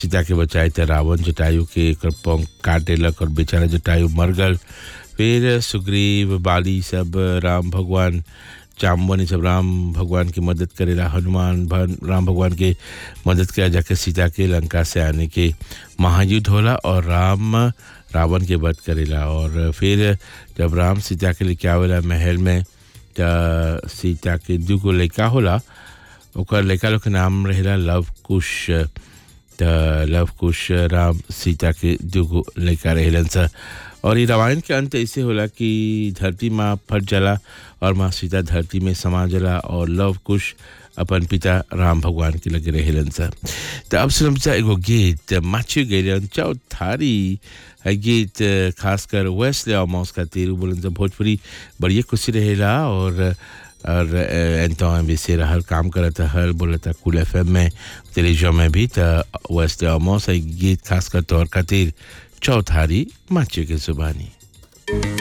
सीता के बचाए त रावण जटायु के एकर पंख काट देलक और बेचारा जटायु मर गल फिर सुग्रीव बाली सब राम भगवान जाम्बन सब राम भगवान की मदद करेला हनुमान भन राम भगवान के मदद किया जाकर सीता के लंका से आने के महायुद्ध होला और राम रावण के वध करेला और फिर जब राम सीता के लेके आवेला महल में त सीता के दूगो लड़का होला ओकर लड़का लोग के नाम रहेला लव कुश त लव कुश राम सीता के दूगो लड़का रहेलन सा और ये रामायण के अंत ऐसे होला कि धरती माँ फट जाला और माँ सीता धरती में समा जाला और लव कुश अपन पिता राम भगवान के लगे रहेलन सा तो अब सुनम सा एगो गीत माछी गैलन चौथारी है गीत खासकर वेस्ट ले मौस का तेरू बोलन सा भोजपुरी बढ़िया खुशी रहेला और और एंतो वैसे हर काम करता हर बोलता कुल एफ में टेलीविजन में भी तो वेस्ट मौस गीत खासकर तौर खातिर चौथारी माची के जुबानी